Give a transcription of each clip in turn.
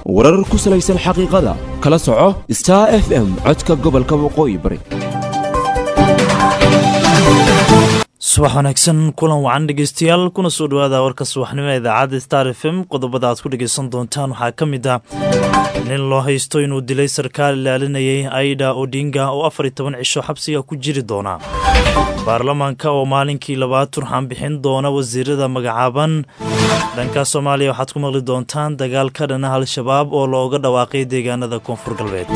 warar ku salaysan xaqiiqada kala soco star f m codka gobolka waqooyi bari subax wanaagsan kulan wacan dhegeystayaal kuna soo dhowaada warka subaxnimo ee idaacadda star f m qodobada aad ku dhegeysan doontaan waxaa ka mid ah nin loo haysto inuu dilay sarkaal ilaalinayay aida odinga oo afar iyo toban cisho xabsiga ku jiri doona baarlamaanka oo maalinkii labaad turxaan bixin doona wasiirada magacaaban dhanka soomaaliya waxaad ku maqli doontaan dagaal ka dhana al-shabaab oo looga dhawaaqay deegaanada koonfur galbeed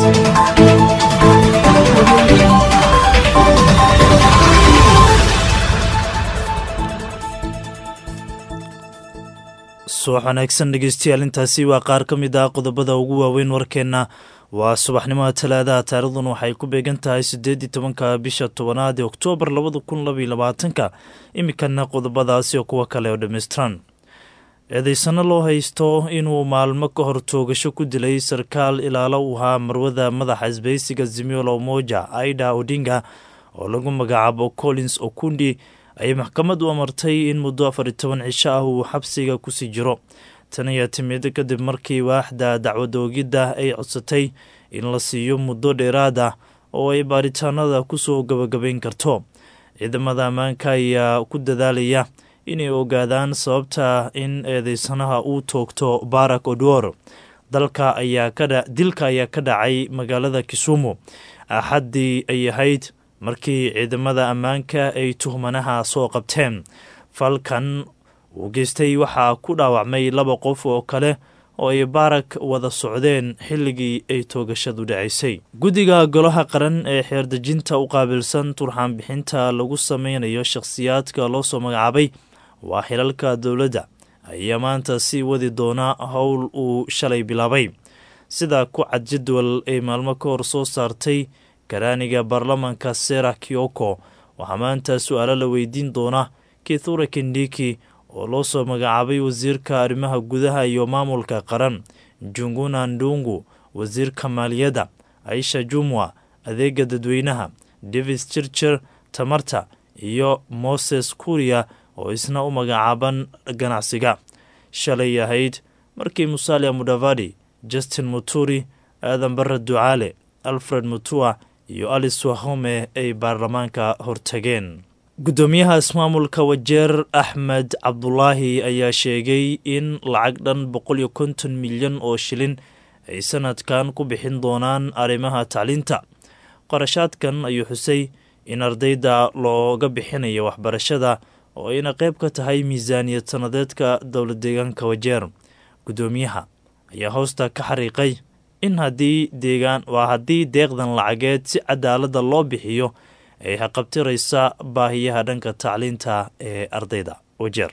subax wanaagsan dhegeystayaal intaasi waa qaar ka mid ah qodobada ugu waaweyn warkeenna waa subaxnimada talaadaha taarikhdan waxay ku beegan tahay siddeed iyo tobanka bisha tobanaad ee oktoobar labada kun labaiyo labaatanka iminkana qodobadaasi oo kuwa kale oo dhammaystiran eedeysano loo haysto inuu maalmo ka hor toogasho ku dilay sarkaal ilaalo u ahaa marwada madaxa isbaysiga zimiolo moja aida odinga oo lagu magacaabo collins okundi ayay maxkamad u amartay in muddo afar iyo toban cisho ah uu xabsiga kusii jiro tan ayaa timid kadib markii waaxda dacwad oogidda ay codsatay in la siiyo muddo dheeraad ah oo ay baaritaanada kusoo gabagabayn karto ciidamada ammaanka ayaa ku dadaalaya inay ogaadaan sababta in eedeysanaha uu toogto barak odwor dalka ayaa dilka ayaa ka dhacay magaalada kisumu axaddii ay ahayd markii ciidamada ammaanka ay tuhmanaha soo qabteen falkan uu geystay waxaa ku dhaawacmay laba qof oo kale oo ay baarak wada socdeen xilligii ay toogashadu dhacaysay guddiga golaha qaran ee xeerdejinta u qaabilsan turxaan bixinta lagu sameynayo shakhsiyaadka loo soo magacaabay waa xilalka dowladda ayaa maanta sii wadi doona howl uu shalay bilaabay sida ku cad jadwal ay maalmo ka hor soo saartay karaaniga baarlamaanka sera kiyoko waxaa maanta su-aalo la weydiin doona kithure kindiki oo loo soo magacaabay wasiirka arrimaha gudaha iyo maamulka qaran junguna ndungu wasiirka maaliyadda aisha jumwa adeega dadweynaha davis chirchir tamarta iyo moses kuriya oo isna u magacaaban ganacsiga shalay ahayd markii musalia mudavadi justin muturi aadan barre ducaale alfred mutua iyo alice wahome ay baarlamaanka hortageen guddoomiyaha ismaamulka wajeer axmed cabdulaahi ayaa sheegay in lacag dhan boqol iyo konton milyan oo shilin ay sanadkan ku bixin doonaan arrimaha tacliinta qorashaadkan ayuu xusay in ardayda looga bixinayo waxbarashada oo ayna qayb ka tahay miisaaniyad sanadeedka dowla deegaanka wajeer guddoomiyaha ayaa hoosta ka xariiqay in haddii deegaan waa haddii deeqdan lacageed si cadaalada loo bixiyo ay haqabtiraysa baahiyaha dhanka tacliinta ee ardayda wajeer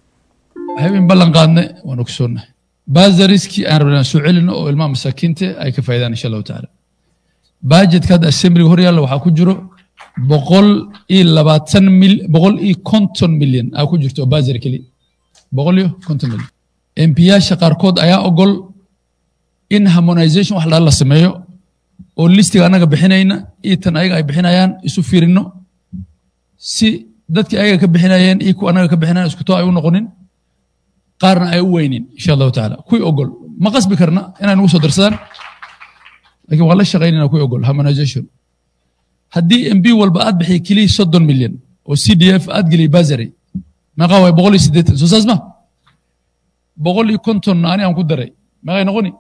habeen ballan qaadne waan ogsoonnahay baazariskii aan rabnaan soo celino oo ilmaha masaakiinta ay ka faa'idaan insha allahu tacaala bajetka hadda assemblyga hor yaalla waxaa ku jiro boqol iyo labaatan mil boqol iyo konton milyan aa ku jirto oo bazari keliya boqol iyo konton milyan embiyaasha qaarkood ayaa ogol in harmonization wax la sameeyo oo listiga annaga bixinayna iyo tan ayaga ay bixinayaan isu fiirino si dadkii ayaga ka bixinayeen iyo kuwa annaga ka bixinayan iskuto ay u noqonin qaarna ay u weynin insha allahu tacaala kuwii ogol ma qasbi karna inay nagu soo darsadaan lakin waan la shaqaynayna kuwii ogol harmonization haddii mb walba aad bixiya keliya soddon milyan oo c d f aad geliya bazary meeqaa waay boqol iyo siddeetan soo saas ma boqol iyo konton ani aan ku daray meeqay noqoni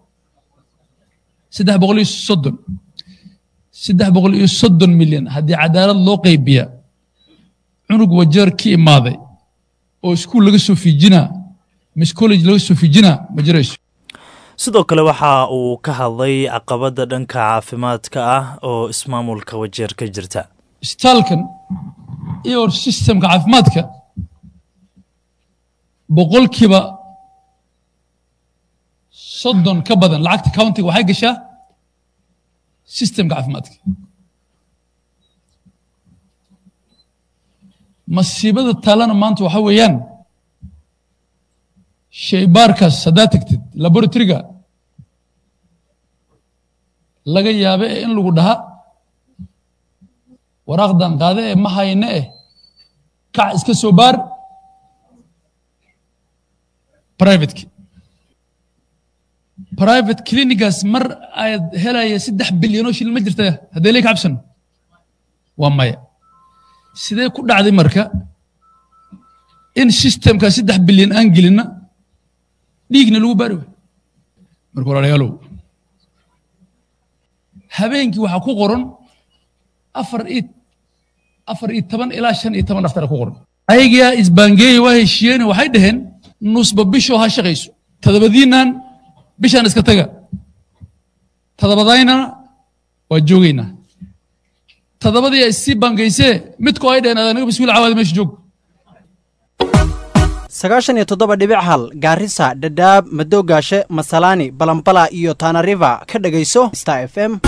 saddex boqol iyo soddon saddex boqol iyo soddon milyan haddii cadaalad loo qaybiya cunug wajeer ka imaaday oo iskuul laga soo fiijinaa mis college laga soo fiijinaa ma jirayso sidoo kale waxa uu ka hadlay caqabadda dhanka caafimaadka ah oo ismaamulka wajeer ka jirta isbitaalkan iyo sistemka caafimaadka boqolkiiba soddon ka badan lacagta countiga waxay gashaa sistemka caafimaadka masiibada taalana maanta waxa weeyaan shaybaarkaas haddaad tagtid laboratoryga laga yaabe ee in lagu dhaha waraaqdan qaade ee ma hayne eh kac iska soo baar privateki private clinigas mar aad helaya saddex bilyan oo shilin ma jirta haddee lee ka cabsan waa maya sidee ku dhacday marka in systemka saddex bilyan aan gelinna dhiigna lagu baari waayo marka walaalayaalow habeenkii waxaa ku qoran afar iyo afar iyo toban ilaa shan iyo toban dhaftara ku qoran ayagaa isbaangeeya waa heshiiyeen waxay dhaheen nusba bishoo ha shaqayso todobadiinnan bishaan iska taga todobadaynana waa joogaynaa todobadii ay sii baangaysee midkoo ay dhaheen anaga bismiil cawaada meesha joog sagaashan iyo toddoba dhibic hal gaarisa dhadhaab madoogaashe masalaani balambala iyo tanariva ka dhegayso star f m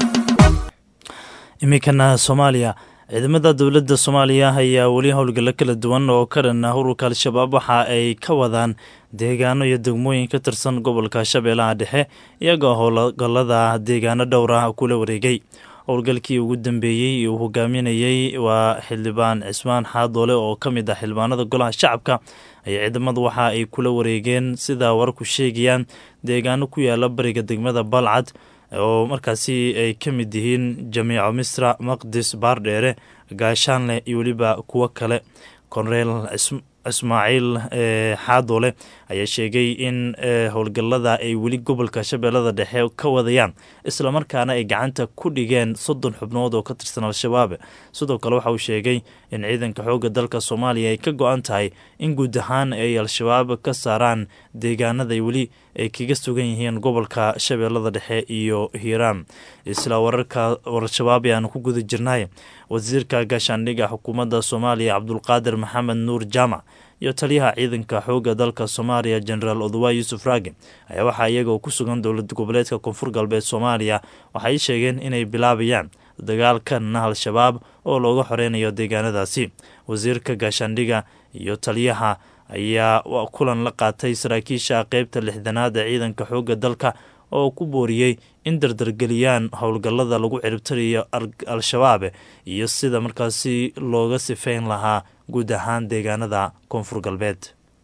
iminkana soomaaliya ciidamada dowladda soomaaliya ayaa weli howlgallo kala duwan oo ka dhan ah ururka al-shabaab waxa ay ka wadaan deegaano iyo degmooyin ka tirsan gobolka shabeellaha dhexe iyagoo howlgallada deegaano dhowr ah kula wareegay howlgalkii ugu dambeeyey uu hogaaminayey waa xildhibaan cismaan xaadoole oo ka mid ah xildhibaanada golaha shacabka ayaa ciidamadu waxa ay kula wareegeen sida wararku sheegayaan deegaano ku yaala bariga degmada balcad oo markaasi ay ka mid yihiin jamiico misra maqdis baardheere gaashaanleh iyo weliba kuwo kale korneel ismaaciil xaadoole ayaa sheegay in howlgallada ay weli gobolka shabeellada dhexe ka wadayaan islamarkaana ay gacanta ku dhigeen soddon xubnood oo ka tirsan al-shabaab sidoo kale waxa uu sheegay in ciidanka xoogga dalka soomaaliya ay ka go-an tahay in guud ahaan ay al-shabaab ka saaraan deegaanada weli ay kaga sugan yihiin gobolka shabeellada dhexe iyo hiiraan isla wararka al-shabaab ayaanu ku guda jirnay wasiirka gaashaandhigga xukuumadda soomaaliya cabdulqaadir maxamed nuur jaamac iyo taliyaha ciidanka xoogga dalka soomaaliya jenaraal odawa yuusuf raage ayaa waxaa iyagoo ku sugan dowlad goboleedka koonfur galbeed soomaaliya waxay sheegeen inay bilaabayaan dagaalkanna al-shabaab oo looga xoreynayo deegaanadaasi wasiirka gaashaandhigga iyo taliyaha ayaa kulan la qaatay saraakiisha qeybta lixdanaad ee ciidanka xoogga dalka oo ku booriyey in dardargeliyaan howlgallada lagu ciribtarayo al-shabaab iyo sida markaasi looga sifeyn lahaa guud ahaan deegaanada koonfur galbeed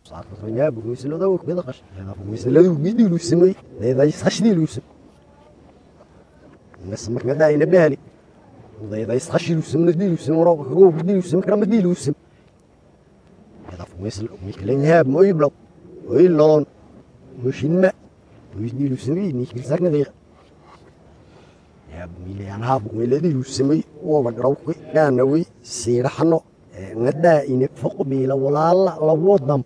nadaa'ine foqbiila walaala lawadam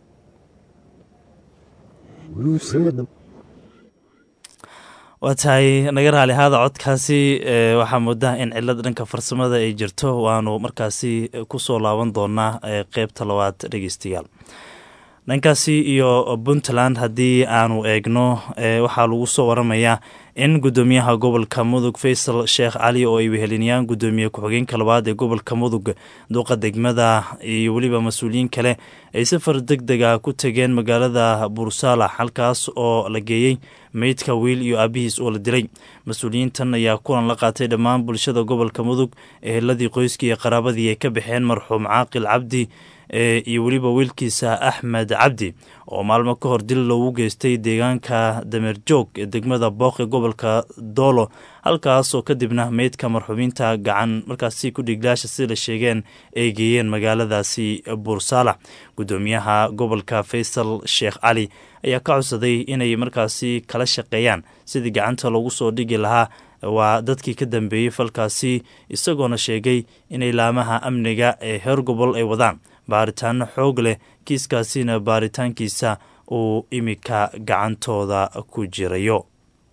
waa tahay naga raali ahaada codkaasi waxaa moodaa in cilad dhanka farsamada ay jirto waanu markaasi kusoo laaban doonaa qeybta labaad dhegeystayaal dhankaasi iyo puntland haddii aanu eegno waxaa lagu soo waramayaa in gudoomiyaha gobolka mudug faysal sheekh cali oo ay wehelinayaan gudoomiye ku-xigeenka labaad ee gobolka mudug duqa degmada iyo weliba mas-uuliyiin kale ay safar deg deg ah ku tegeen magaalada buursaalax halkaas oo la geeyey meydka wiil iyo aabihiis oo la dilay mas-uuliyiintan ayaa kulan la qaatay dhammaan bulshada gobolka mudug eheladii qoyskii iyo qaraabadii ay ka baxeen marxuum caaqil cabdi iyo weliba wiilkiisa axmed cabdi oo maalmo ka hor dil loogu geystay deegaanka dameerjoog ee degmada booq ee gobolka doolo halkaasoo kadibna meydka marxuumiinta gacan markaasi ku dhiglaasha sida la sheegeen ay geeyeen magaaladaasi buursaalax gudoomiyaha gobolka faysal sheekh cali ayaa ka codsaday inay markaasi kala shaqeeyaan sidii gacanta loogu soo dhigi lahaa waa dadkii ka dambeeyey falkaasi isagoona sheegay inay laamaha amniga ee heer gobol ay wadaan baaritaano xoog leh kiiskaasina baaritaankiisa uu imika gacantooda ku jirayo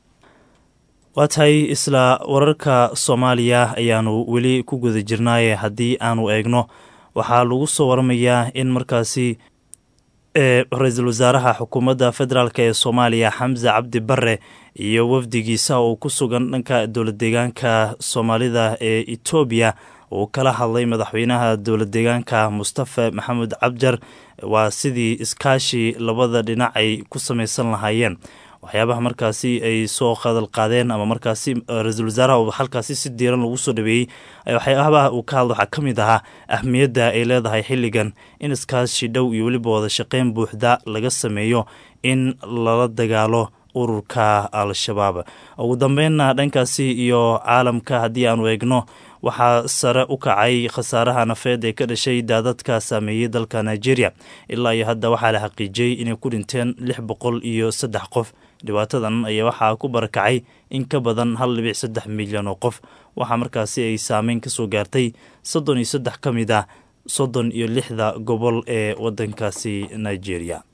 waa tahay isla wararka soomaaliya ayaanu weli ku guda jirnaaye haddii aanu eegno waxaa lagu soo waramayaa in markaasi ra-iisul wasaaraha xukuumadda federaalk ee soomaaliya xamse cabdi bare iyo wafdigiisa oo ku sugan dhanka dowlad deegaanka soomaalida ee etoobiya uu kala hadlay madaxweynaha dowlad deegaanka mustafa maxamed cabjar waa sidii iskaashi labada dhinac ay ku samaysan lahaayeen waxyaabaha markaasi ay soo qadal qaadeen ama markaasi ra-iisul wasaaraha halkaasi si diiran lagu soo dhaweeyey waxyaabaha uu ka hadla waxaa ka mid ahaa ahmiyadda ay leedahay xilligan in iskaashi dhow iyo weliba wada shaqeyn buuxda laga sameeyo in lala dagaalo ururka al-shabaab ugu dambeynna dhankaasi iyo caalamka haddii aanu eegno waxaa sare u kacay khasaaraha nafeed ee ka dhashay daadadka saameeyey dalka nigeria ilaa iyo hadda waxaa la xaqiijiyey inay ku dhinteen lix boqol iyo saddex qof dhibaatadan ayaa waxaa ku barakacay in ka badan hal dhibic saddex milyan oo qof waxaa markaasi ay saameyn ka soo gaartay soddon iyo saddex ka mid ah soddon iyo lixda gobol ee waddankaasi nigeria